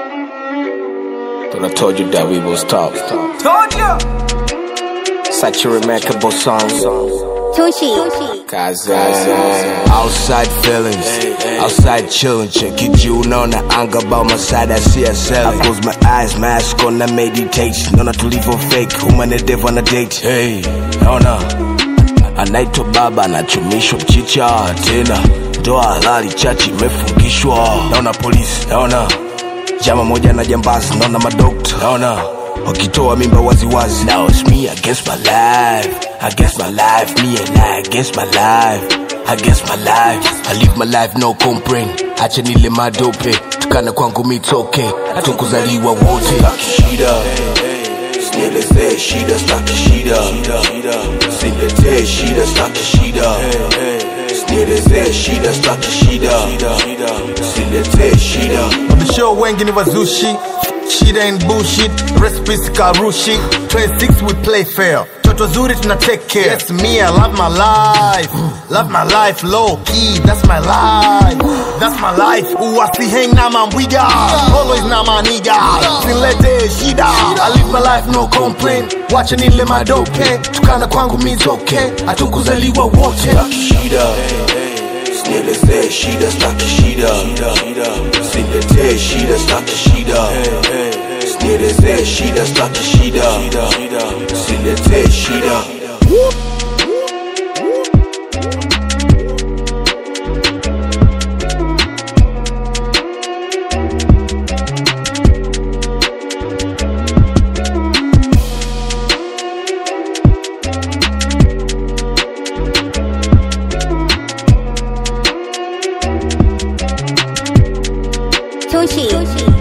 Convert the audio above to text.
But I told you that we will stop. Told ya. Such a remarkable song. Tushi. Kaza. Outside feelings, outside chillin', check it, you know na anga about my side, I see her selling. I close my eyes, mask on, I meditate. Naona tulivyo fake, human and dev on a date. Hey, naona anaitwa baba anachumishwa mchicha tena ndoa halali chachi imefungishwa naona polisi naona jama moja na jambazi naona madokta naona wakitoa mimba waziwazi now it's me against my life against my life me and I against my life against my life I live my life no complain acha nile madope tukana kwangu mitoke hatukuzaliwa wote shida Nielezee shida staki shida Siletee shida staki shida Nielezee shida staki shida Siletee shida Mabisho wengi ni wazushi shida and bullshit recipes karushi 26 we play fair toto zuri tuna take care yes me i love my life love my life low key that's my life that's my life uwasi hang na mambwiga always na maniga silete shida i live my life no complain wacha nile madope tukana kwangu mizoke hatukuzaliwa wote shida Nielezee shida staki shida Siletee shida staki shida Nielezee shida staki shida Siletee shida Tushi.